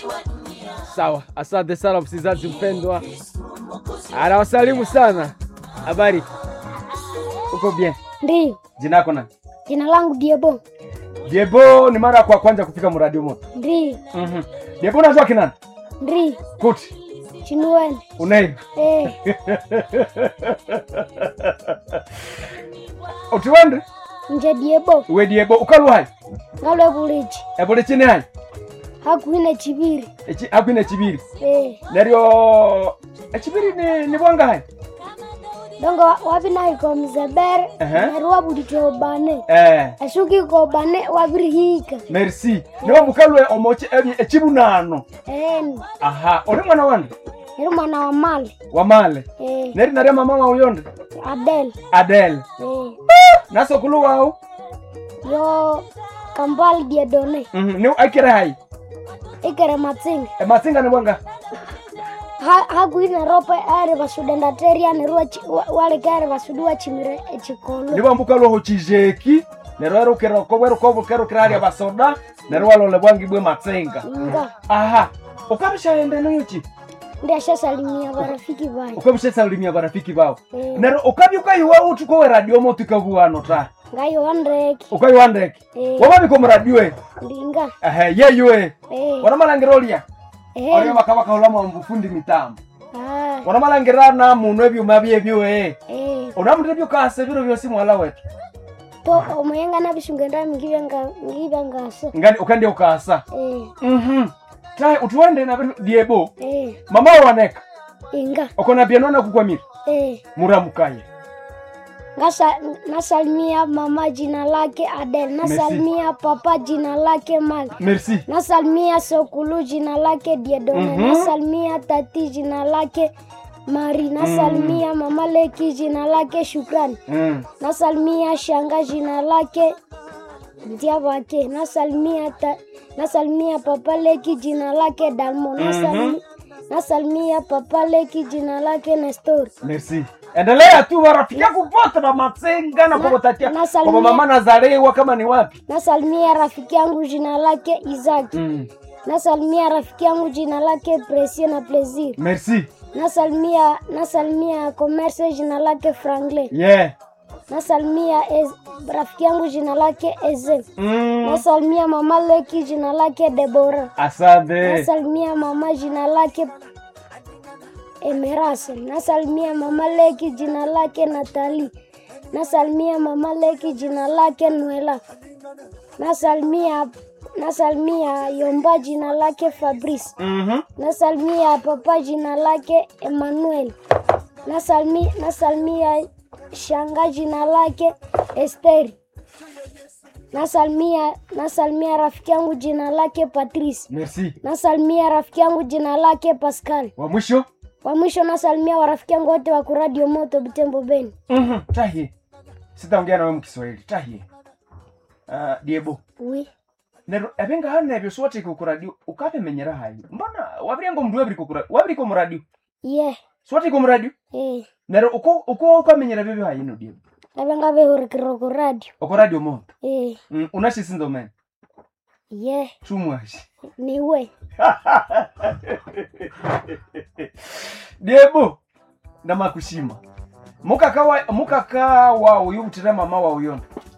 Sawa, asante sana msikilizaji mpendwa, anawasalimu sana. Habari, uko bien? Ndiyo, Jina lako nani? jina langu Diebo. Diebo, ni mara kwa kwanza kufika mradi moto. Ndiyo, Mhm. Diebo, unajua kinani? ndiyo, Kuti chinuweni. unai Eh, utiwende nje Diebo, we Diebo ukalu hai ngalwe buliji. ebole chini hai Hakuine chibiri. echi akwine chibiri Eh, neryo echibiri ni ni bwanga hai dongo wabinaiko mzebere, Ehe. neru wabulito bane. eh Asuki ko bane wabirihika. merci niwo mukalwe omoche ebi echibunano Eh, aha uri mwana wande neru mwana wa mali. wamale Eh, neri narya mama wa uyonde Adel. adele Eh, nasokulu wao yo Kambal Diedone. mhm ni akire hai Ikere matsinga. ematsinga ni bwanga Ha hakuine rope ari basudenda teria neru wale kare basudu wachimire echikolo. nibo mbukalwe ho chijeki neryo erukira okobwe rukobukero kirarya basoda neryo walole bwangi bwe matsinga Inga. aha ukabishaende noyochi ndiashasalimia barafiki bayi ukabishasalimia barafiki bao Eh. neryo ukabya ukayiwa uthi kowe radio motu ikabuwano ta ngayo wandreki ukayiwa ndeke Eh. wababika omuradio e ndinga ehe yeyo e Eh, wanamalangiro olya olya eh, bakabakaulamu mbufundi mitambo ah, wanamalangirana muno ebyuma byebyo e eh. unamulira byukase biro byosi mwala wetu to omuyenga nabishungenda ngibyenga ngibyangasa ngani ukandya ukasa Eh, mhm tai utiwende na bintu diebo eh, mama waneka inga okona byanona kukwamira eh. muramukaye ngasa nasalimia mama jina lake adel nasalimia papa jina lake mal merci nasalimia sokulu jina lake diedone Mhm. nasalimia tati jina lake mari nasalimia mama leki jina lake shukrani mm. nasalimia shanga jina lake Ndiabake, nasalimia ta, nasalimia papa leki jina lake Dalmo, nasalimia, nasalimia papa leki jina lake Nestor. merci endelea tu warafiki yako vote bamatsenga na kobotatia nasalimia- kobo mama nazalewa kama ni wapi Nasalimia rafiki yangu jina lake Isaac. mm. Nasalimia rafiki yangu jina lake Presie na Plaisir. merci Nasalimia nasalimia commerce jina lake Franklin. yeah Nasalimia ez, rafiki yangu jina lake Eze. mm. Nasalimia mama leki jina lake Deborah. asante nasalimia mama jina lake Emerase, nasalimia mama leki jina lake Natali, nasalimia mama leki jina lake Nwela, nasalimia nasalimia Yomba jina lake Fabrice, mhm nasalimia papa jina lake Emmanuel, nasalimia, nasalimia shanga jina lake Esteri, nasalimia nasalimia rafiki yangu jina lake Patrice merci nasalimia rafiki yangu jina lake Pascal. wa mwisho Wa mwisho nasalimia warafiki yangu wote wa kuradio moto Butembo Beni. mhm tahie sitaongea nawe mukiswahili tahie uh, diebo Wi. nero ebenga hana ebyo sote kukuradio ukapemenyera hayi mbona wabiryango mndu wabiri kukura wabiri ko muradio Ye. sote ko muradio Eh. nero uko uko ukamenyera byo hayi no diebo Nabenga behurikiro ku radio. uko radio moto Eh. mm, unashisinzo men Ye. chumwashi Ni we. diebo ndamakushima mukaka wa mukaka wa uyu butira mama wa uyondo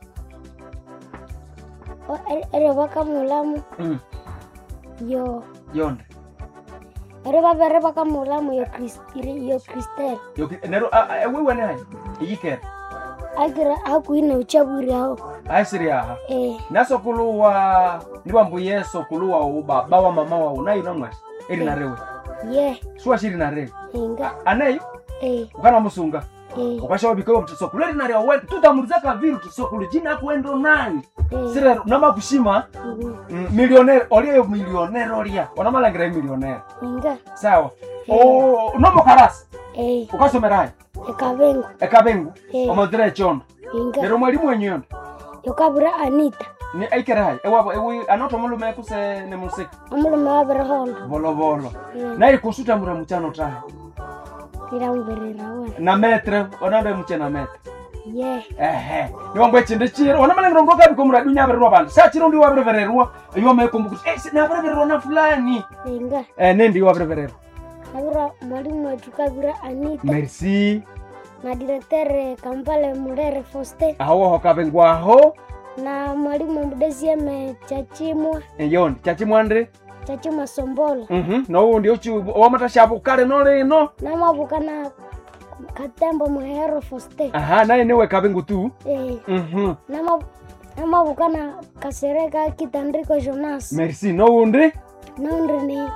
O- ere- Ere baka mulamu mm. yo. yonde Ere babere baka mulamu yo Chris yo Christel. Yoki- nero a- a- ewe wene hayi iyikere Agira hakuine uchaburi hao. aisiri aha Eh. nasokuluwa nibambuye sokuluwa ubaba wa mama wa unayo namwashi eri narewe Ye. suwashiri narewe Inga. aneyo Eh. ukana musunga Eh. ukashawa bikoyo mtisokulu eri narewe we tutamuliza kaviru tisokulu jina akuendo nani Eh. sirero namakushima Mhm. mm, milionere oliyo milionere olia onamalangira milionere Inga. sawa o nomokarasi Eh. ukasomerayo Ekabengo. ekabengu Eh. omothire chondo Inga. nero mwalimu wenyondo Yokabira Anita. ni aikere hayi ewabo ewi anoto mulume kuse ne musiki Amulume wabira hondo. volovolo Eh. naye kusuta mura muchano tahe Iramberera wena. na metre onande muche na metre ye ehe niwambo echinde chiro ona malengero ngokabi komuradi unyavirirwa vanhu sa chiro ndi wavirevererwa iwamekumbukuti eh, navirevererwa na fulani inga eh, nendi wavirevererwa avira mwalimu wetu kavira anita merci na direktere kampale murere foste awoho kavengwaho na mwalimu mdesieme chachimwa yondi chachimwandre chachimwa sombola mhm noundi uchi wamatashapo kale nolino namavuka na katembo muhero foste aha naye niwe kavengu tu eh, mhm nama- namavuka na kasereka kitandriko jonas merci noundi naundri ni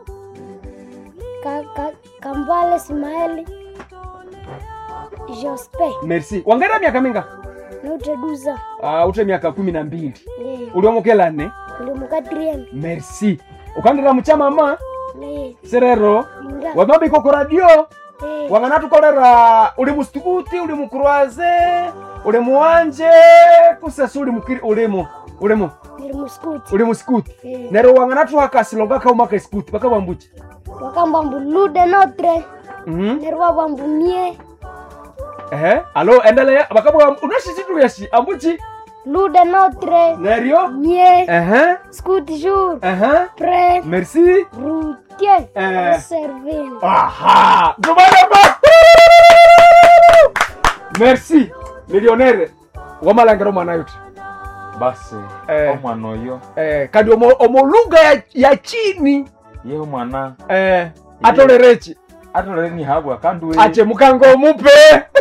ka, ka, kambale simaeli jospe merci wangaira miaka minga nauteduza uh, ute miaka kumi na mbili eh, uliomokelane ulimukatrien merci ukandira muchamama eh, serero inga wamabiko ku radio eh, wang'ana tukolera uli musitukuti uli mukruaze uli muwanje kusesa uli mukiri ulimu ulimu nili muskuti uli musikuti eh, nero wang'ana tuhakasilonga kaumaka isikuti bakabambuche wakambambu lude notre mhm nerwa bambu mie ehe alo endelea bakabwa unashisitu yashi ambuchi lude notre nerio mie ehe scout jour ehe pre merci routier Eh. servin aha tubalema merci millionnaire wamalangero mwana yote basi Eh. omwana oyo eh, kadi omo, omo lugha ya, ya chini ye omwana eh, atolerechi atolere nihabwa kandi we ache mukango omupe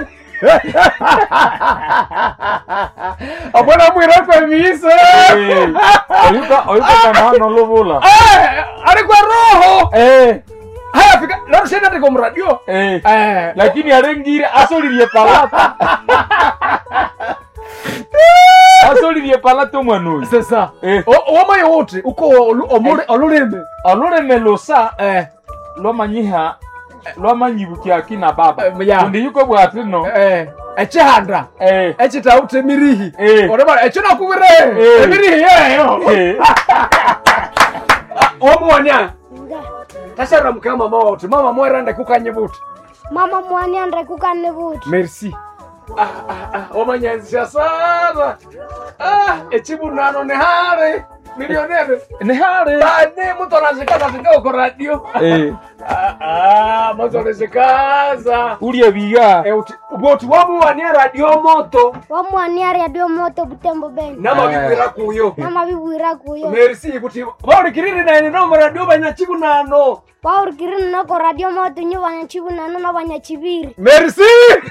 abona mwirako emiise Eh, oyuka oyuka kana nolobula Eh, ari kwa roho eh haya fika narushenda ndiko mradio eh eh, lakini arengire asolirie palata asolirie palata omwana oyo sasa eh O- womoyo wote uko olu- omule- olulimi oluleme lusa eh, lwamanyiha lwamanyibukia kina baba Eh, ya. kundi yuko bwati no eh, echihanda eh echitaute emirihi Eh. oreba echo nakubire Eh. emirihi yeyo eh womuonia nga tashara mukama mama wote mama mwerande kukanye buti mama mwani andre kukane vuti merci ah, ah, ah, omanyazisha sana ah, echibunano ni hare milionere ni hare bane mutu anashikaza shika uko radio eh ah, ah, mutu anashikaza ulie biga Eh, uti- boti wamuwania radio moto wamwani ari adio moto butembo beni namabibwira kuyo namabibwira kuyo merci kuti vaurikiriri naine nomo radio banyachibunano waurikiri noko radio moto nyo vanyachivunano na vanyachiviri merci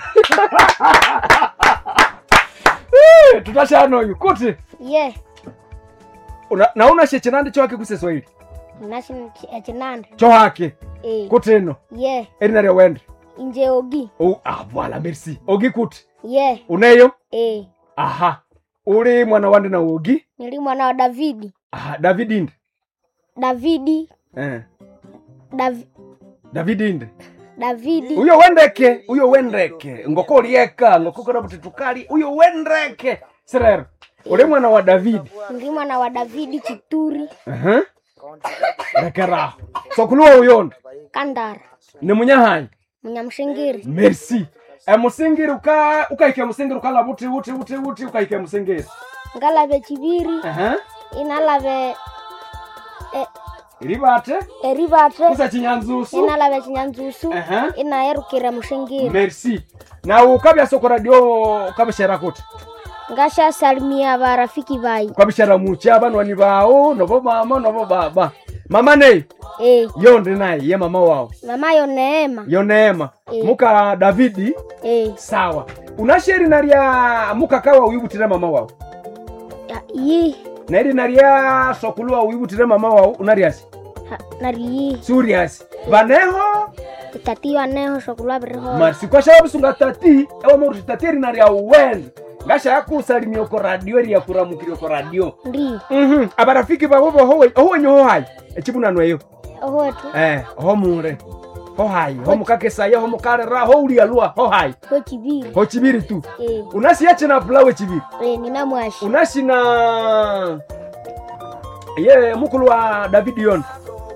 Eh, tutashanoyu kuti ye una- nauna shechinandi chohake kuseswahili nashi echinande chohake e kuti ino ye erina ryawende inje ogi oh, ah, voilà merci ogi kuti ye uneyo e aha uli mwana wandi na uogi nili mwana wa davidi aha david inde davidi eh. Dav, david inde davidi uyo wendeke uyo wendeke ngoko ulieka ngoko kona kuti tukali uyo wendeke sirero uli mwana wa davidi nili mwana wa davidi chituri uh-huh. rekeraho sokuluwa uyonda kandara ni munyahanyi munyamshingiri merci emusingiri uka ukaike musingiri ukala buti buti buti buti ukaike musingiri ngalave chiviri uh-huh. inalave e, ilibate erivatre kusa chinyanzusu inalave chinyanzusu Aha. inaerukira mushingiri merci na ukabya soko radio ukabishera kuti ngashasalimia varafiki vai ukabishera mucha banwani bawo nobo mama nobo baba mama nei e yondi naye ye mama wao mamayo neema yo neema Eh. muka davidi e sawa unasheri narya mukakawa uyibutire mama wao ya- yi nairi narya sokuluwa uyibutire mama wao unaryasi ha- nariyi suriasi vaneho itatiwa neho shokulwaviriho marsi kwashaya bisunga tati ewamoruti tati eri narya uwende ngashaya kusalimia oko radio eri yakuramukire oko radio ndi Mhm. abarafiki babo bohowe owenye hohayi echibunano eyo ohotu eh homure hohayi homukakesaya homukarera houlialua hohayi ho chiviri ho chibiri tu e unasiya china pulawe chibiri e nina mwashi unashina ye mukulu wa david yon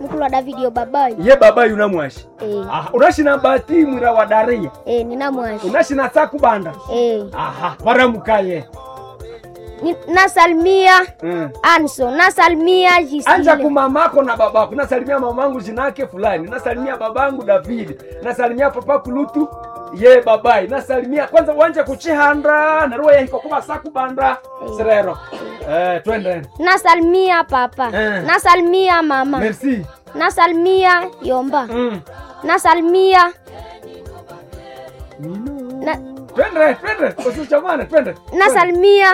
mukulu wa davidi yo babayi ye baba yuna mwashi eh, aha unashina bati mwira wa daria eh, nina mwashi unashina sakubanda eh. aha varamukaye Ni- nasalimia mm. anso nasalimia anja jisile kumamako na babako nasalimia mamangu jinake fulani nasalimia babangu davidi nasalimia papa kulutu ye babai nasalimia kwanza wanje kuchihanda naruwa yahiko kuba sakubanda serero eh, twende nasalimia papa Eh. nasalimia mama merci nasalimia yomba mm. nasalimia na, twende twende usichamane twende nasalimia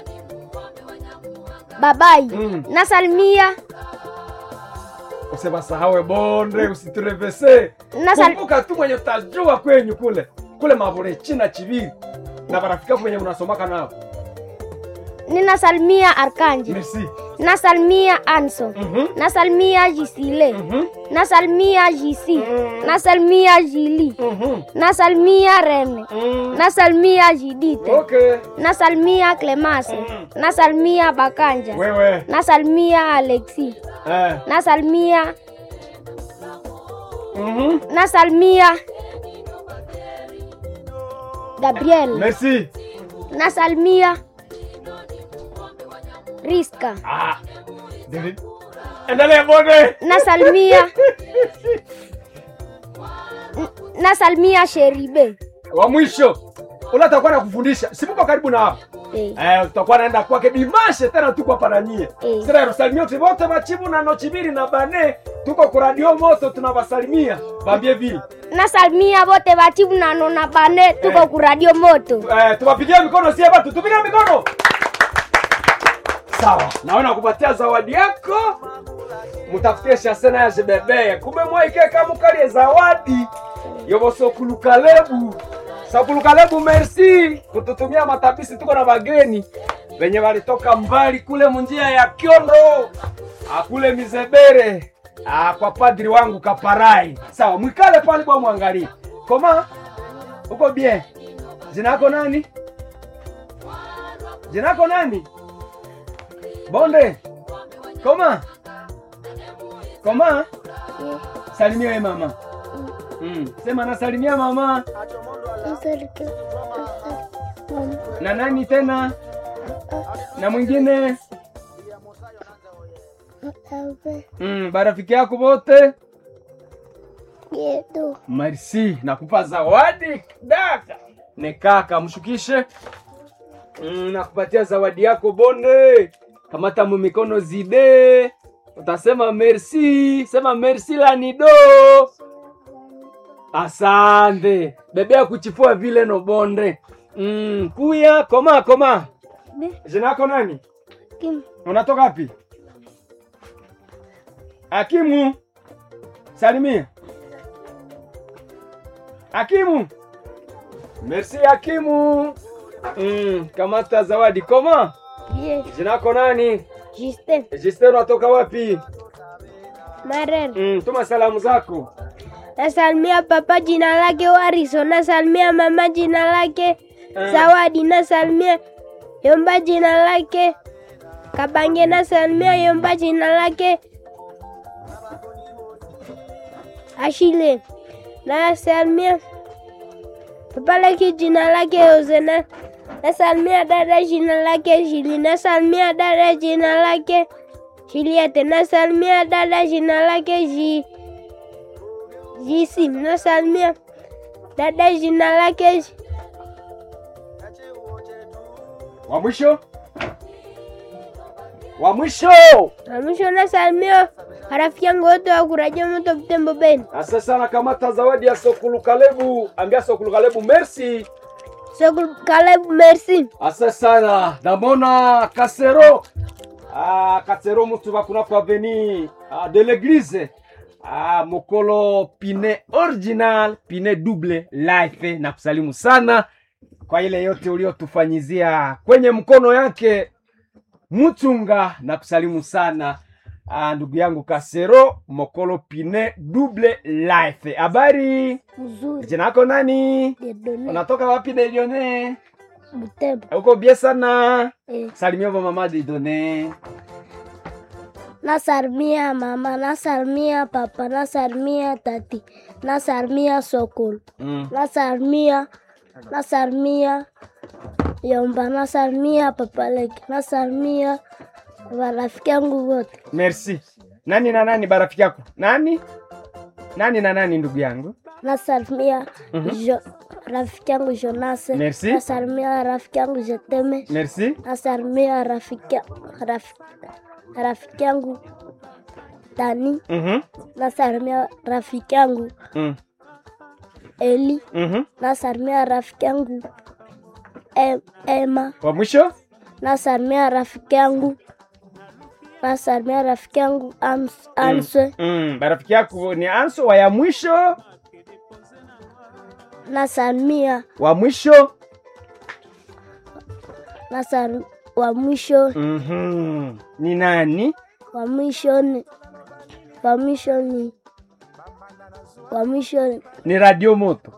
babayi Mm. nasalimia usibasahawe bonde usiturevese Nasal- kumbuka tu mwenye utajua kwenyu kule kule mavure china chiviri na barafika kwenye unasomaka nao ninasalimia arkanje merci nasalimia anso Mhm. nasalimia jisile Mhm. nasalimia jisi nasalimia jili Mhm. nasalimia rene Mm. nasalimia jidite okay nasalimia clemase nasalimia bakanja wewe nasalimia alexi eh. nasalimia Mhm. nasalimia gabriel merci nasalimia riska ah. David. endelea bonde nasalimia N- nasalimia sheribe wa mwisho ula takuwa na kufundisha simuko karibu na hapo eh. Eh, tutakuwa naenda kwake dimashe tena tuko hapa na nyie Eh. sira rusalimia uti wote machibu na nochibiri na bane tuko ku radio moto tunawasalimia bambie vile nasalimia vote vatibu nano na bane tuko Eh. ku radio moto eh, tuwapigie mikono sie batu tupige mikono sawa naona kupatia zawadi yako mutafutie shasena ya jebebeye kumbe mwaikeka mukalie zawadi yovosokulukalegu sakulukalegu merci kututumia matabisi tuko na bageni venye walitoka mbali kule munjia ya kyondo akule mizebere ah, kwa padri wangu kaparai sawa mwikale pale bwa mwangalie koma uko bien jina yako nani jina yako nani bonde koma koma salimia we mama mm. sema nasalimia mama na nani tena na mwingine mm, barafiki yako wote merci nakupa zawadi daka ne kaka mshukishe mm, nakupatia zawadi yako bonde kamata mu mikono zide utasema merci sema merci lanido asante bebea kuchifua vile no bonde mm, kuya koma koma jina yako nani unatoka wapi akimu salimia akimu merci akimu mm, kamata zawadi koma jina yako nani Justin Justin unatoka wapi Marel mm, tuma salamu zako nasalimia papa jina lake Wariso, nasalimia mama jina lake Zawadi, nasalimia Yomba jina lake Kabange, nasalimia Yomba jina lake Ashile, nasalimia papa lake jina lake Yozena, nasalimia dada jina lake Jili, nasalimia dada jina lake Juliette, nasalimia dada jina lake Ji Jisi, nasalimia dada jina lake Ji- wa mwisho wa mwisho na mwisho nasalimia rafiki yangu wote wa kuraja moto Butembo Beni. asa sana kamata zawadi ya sokulukalebu ambia sokulukalebu merci So Caleb, merci. asa sana namona kasero ah, kasero mutu bakunako aveni ah, de l'église ah, mokolo pine original pine double life na kusalimu sana kwa ile yote uliotufanyizia kwenye mkono yake mchunga na kusalimu sana ah, ndugu yangu kasero mokolo pine double life habari Mzuri. jina yako nani Dedone. unatoka wapi delione Butembo. uko bie sana Eh. salimia va mama didone nasalimia mama nasalimia papa nasalimia tati nasalimia sokolo Mm. nasalimia nasalimia yomba nasalimia papaleki nasalimia warafiki yangu wote Merci. Nani na nani barafiki yako? Nani? Nani na nani ndugu yangu? nasalimia jo, rafiki yangu jonase Merci. nasalimia rafiki yangu jeteme Merci. nasalimia rafiki rafiki, rafiki yangu tani Mhm. nasalimia rafiki yangu Mm. eli Mhm. nasalimia rafiki yangu em, ema Wa mwisho? nasalimia rafiki yangu nasalimia rafiki yangu Ams- answe Mm. Barafiki yako ni Anso wa ya mwisho? nasalimia Wa mwisho? nasal wa mwisho Mhm. Ni nani? wa mwisho ni wa mwisho ni wa mwisho ni Ni Radio Moto.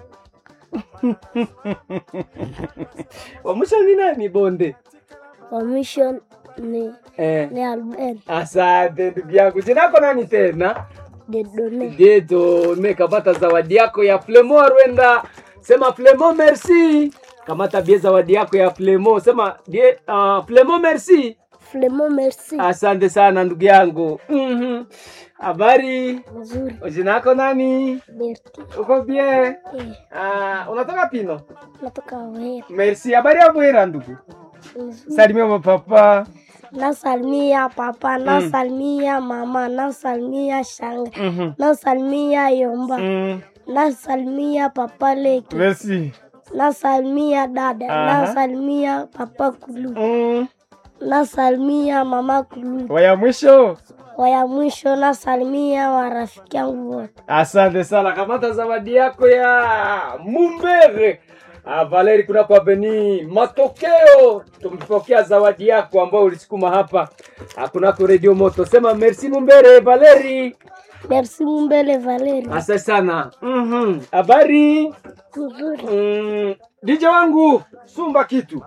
wa mwisho ni nani Bonde? wa mwisho ni Eh. ni Albert Asante ndugu yangu. Jina lako nani tena? Dedone Dedo, nimekapata zawadi yako ya Flemo Rwenda. Sema Flemo merci. Kamata bie zawadi yako ya Flemo. Sema die, uh, Flemo merci. Flemo merci Asante sana ndugu yangu. Mhm. Habari? nzuri Jina lako nani? Berti Uko bien? eh, Ah, unatoka Pino? natoka Wera Merci. Habari ya Bwera ndugu. nzuri Salimia mapapa. nasalimia papa nasalimia mama nasalimia shanga Mhm. nasalimia yomba Mm. nasalimia papa leki Merci. nasalimia dada Aha. nasalimia papa kulu Mm. nasalimia mama kulu Waya mwisho. waya mwisho nasalimia warafiki yangu wote Asante sana, kamata zawadi yako ya Mumbere. Ah, Valeri kuna kwa Beni matokeo, tumepokea zawadi yako ambayo ulisukuma hapa Ah, kunako Radio Moto. Sema merci Mumbere Valeri. merci mumbele valeri Asante sana. Mhm. Habari? nzuri Mm, DJ wangu sumba kitu